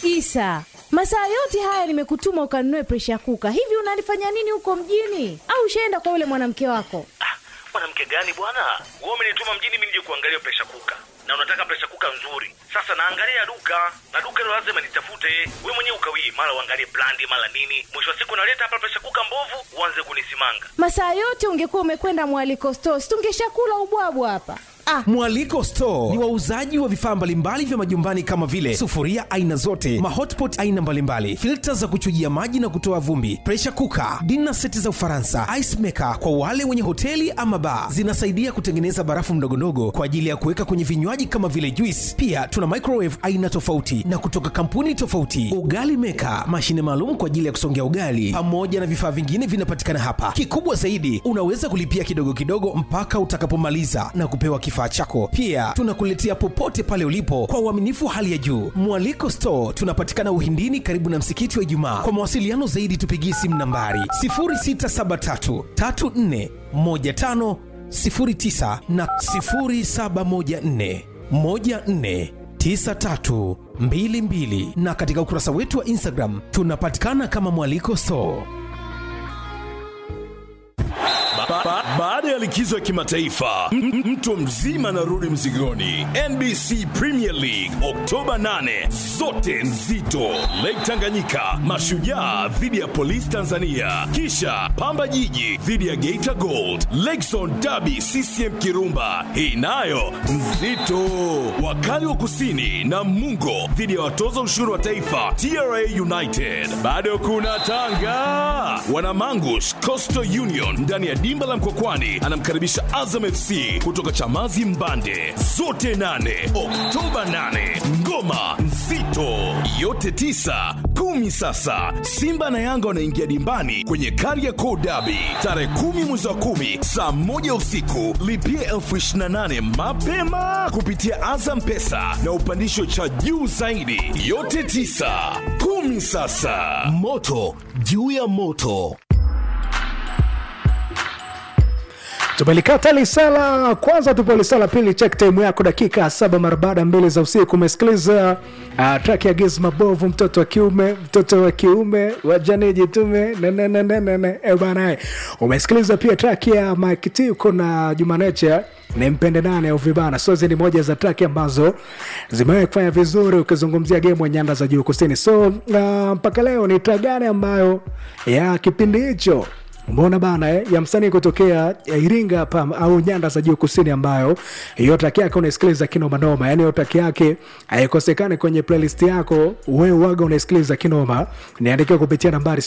Isa, masaa yote haya nimekutuma ukanunue presha kuka. Hivi unalifanya nini huko mjini? Au ushaenda kwa yule mwanamke wako? Ah, mwanamke gani bwana? Wewe umenituma mjini mimi nije kuangalia presha kuka, na unataka presha kuka nzuri. Sasa naangalia duka na duka hilo lazima nitafute. Wewe mwenyewe ukawii, mara uangalie brandi, mara nini. Mwisho wa siku naleta hapa presha kuka mbovu, uanze kunisimanga. Masaa yote ungekuwa umekwenda mwaliko stores, tungeshakula ubwabwa hapa. Ah, Mwaliko Store ni wauzaji wa vifaa mbalimbali vya majumbani kama vile sufuria aina zote, mahotpot aina mbalimbali, filta za kuchujia maji na kutoa vumbi, pressure cooker, dinner seti za Ufaransa, ice maker kwa wale wenye hoteli ama bar. Zinasaidia kutengeneza barafu ndogondogo kwa ajili ya kuweka kwenye vinywaji kama vile juice. Pia tuna microwave aina tofauti na kutoka kampuni tofauti, ugali maker, mashine maalum kwa ajili ya kusongea ugali, pamoja na vifaa vingine vinapatikana hapa. Kikubwa zaidi, unaweza kulipia kidogo kidogo mpaka utakapomaliza na kupewa kifaa chako. Pia tunakuletea popote pale ulipo kwa uaminifu wa hali ya juu. Mwaliko Store tunapatikana Uhindini, karibu na msikiti wa Ijumaa. Kwa mawasiliano zaidi, tupigie simu nambari 0673 34 15 09 na 0714 14 9322 na katika ukurasa wetu wa Instagram tunapatikana kama Mwaliko Store. Ba- ba- Baada ya likizo ya kimataifa m- m- mtu mzima anarudi mzigoni. NBC Premier League Oktoba 8, zote nzito. Lake Tanganyika, Mashujaa dhidi ya Polisi Tanzania, kisha Pamba Jiji dhidi ya Geita Gold, Lakezone Derby CCM Kirumba, hii nayo nzito. Wakali wa Kusini na Mungo dhidi ya watoza ushuru wa taifa TRA United. Bado kuna Tanga, Wanamangush Coastal Union ndani ya dimba la Mkokwani anamkaribisha Azam FC kutoka Chamazi Mbande. Zote nane Oktoba 8, ngoma nzito yote tisa kumi. Sasa Simba na Yanga wanaingia dimbani kwenye Kariakoo Derby tarehe kumi mwezi wa kumi saa moja usiku. Lipia elfu ishirini na nane mapema kupitia Azam Pesa na upandisho cha juu zaidi. Yote tisa kumi. Sasa moto juu ya moto. tumelikata lisala kwanza tupo lisala pili check time yako dakika saba mara baada mbili za usiku umesikiliza uh, track ya giz mabovu mtoto wa kiume mtoto wa kiume wajane jitume nananananana e banae umesikiliza pia track ya Mike T uko na Jumanecha ni mpende nane au vibana sozi ni moja za track ambazo zimewahi kufanya vizuri ukizungumzia game ya nyanda za juu kusini so uh, mpaka leo ni track gani ambayo ya kipindi hicho umeona bana eh, ya msanii kutokea eh, iringa hapa au nyanda za juu kusini ambayo hiyo taki yake unaisikiliza kinomanoma yani hiyo taki yake haikosekani kwenye playlist yako wewe waga unaisikiliza kinoma niandikiwa kupitia nambari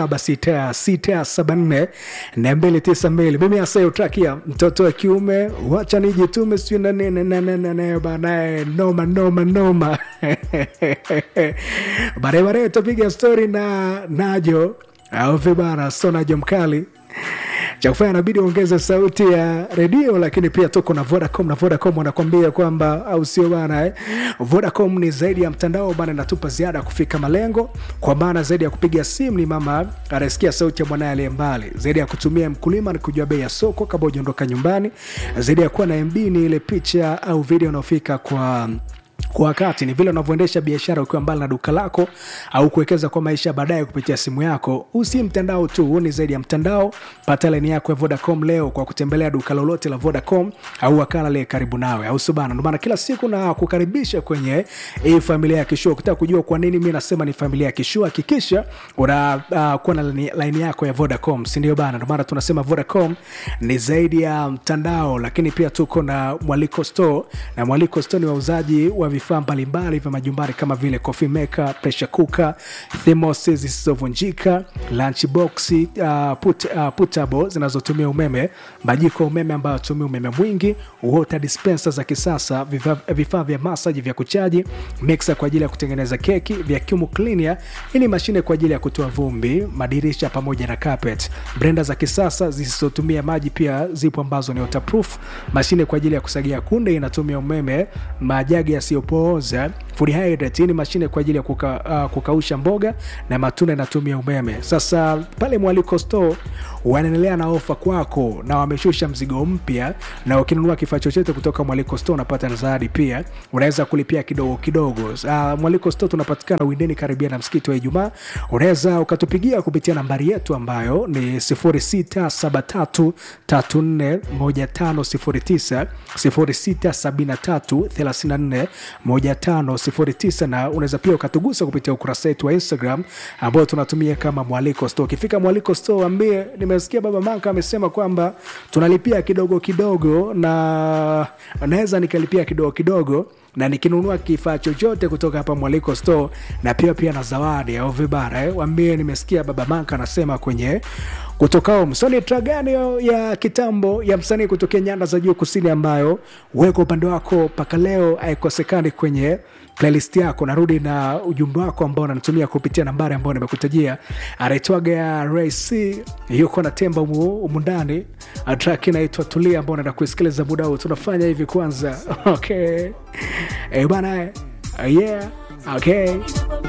076674 na 292 mimi hasa hiyo traki ya mtoto wa kiume wacha nijitume sijui na nini na nini na nini banae noma noma noma baadaye baadaye tutapiga stori na najo au vibana sonajo mkali cha kufanya inabidi uongeze sauti ya redio lakini pia tuko na vodacom na vodacom wanakwambia kwamba au sio bana eh? vodacom ni zaidi ya mtandao bana inatupa ziada ya kufika malengo kwa maana zaidi ya kupiga simu ni mama anasikia sauti ya mwanaye aliye mbali zaidi ya kutumia mkulima ni kujua bei ya soko kabla ujaondoka nyumbani zaidi ya kuwa na mb ni ile picha au video unaofika kwa kwa wakati ni vile unavyoendesha biashara ukiwa mbali na duka lako au kuwekeza kwa maisha baadaye kupitia simu yako usi mtandao tu huu ni zaidi ya mtandao pata laini yako ya vodacom leo kwa kutembelea duka lolote la vodacom au wakala liye karibu nawe au subana ndomana kila siku na kukaribisha kwenye hii familia ya kishua ukitaka kujua kwa nini mi nasema ni familia ya kishua hakikisha una uh, kuwa na laini, laini yako ya vodacom sindio bana ndomana tunasema vodacom ni zaidi ya mtandao lakini pia tuko na mwaliko store na mwaliko store ni wauzaji wa vifaa mbalimbali vya majumbani kama vile coffee maker pressure cooker thermos zisizovunjika lunchbox uh, put, uh, putable zinazotumia umeme majiko ya umeme ambayo yatumia umeme mwingi water dispenser za kisasa vifaa vifaa vya masaji vya kuchaji mixer kwa ajili ya kutengeneza keki vacuum cleaner hii ni mashine kwa ajili ya kutoa vumbi madirisha pamoja na carpet brenda za kisasa zisizotumia maji pia zipo ambazo ni waterproof mashine kwa ajili ya kusagia kunde inatumia umeme majagi yasiyo isiyopooza food hydrate. Hii ni mashine kwa ajili ya kuka, uh, kukausha mboga na matunda inatumia umeme. Sasa pale Mwaliko Store wanaendelea na ofa kwako na wameshusha mzigo mpya, na ukinunua kifaa chochote kutoka Mwaliko Store unapata na zawadi pia, unaweza kulipia kidogo kidogo. Uh, Mwaliko Store tunapatikana Windeni karibia na msikiti wa Ijumaa. Unaweza ukatupigia kupitia nambari yetu ambayo ni 0673341509 0673341509 na unaweza pia ukatugusa kupitia ukurasa wetu wa Instagram ambao tunatumia kama Mwaliko Store. Ukifika Mwaliko Store ambie nimesikia Baba Manka amesema kwamba tunalipia kidogo kidogo, na naweza nikalipia kidogo kidogo na nikinunua kifaa chochote kutoka hapa Mwaliko Store na pia pia na zawadi au vibara eh, wambie nimesikia Baba Manka anasema kwenye kutokao msoni tragani ya kitambo ya msanii kutokea nyanda za juu kusini, ambayo weko upande wako mpaka leo haikosekani kwenye playlist yako. Narudi na ujumbe wako ambao unanitumia kupitia nambari ambayo nimekutajia. Anaitwaga ya Ray C, yuko na temba humu ndani. Track inaitwa Tulia, ambao unaenda kuisikiliza muda huu. Tunafanya hivi kwanza, okay eh bana, yeah, okay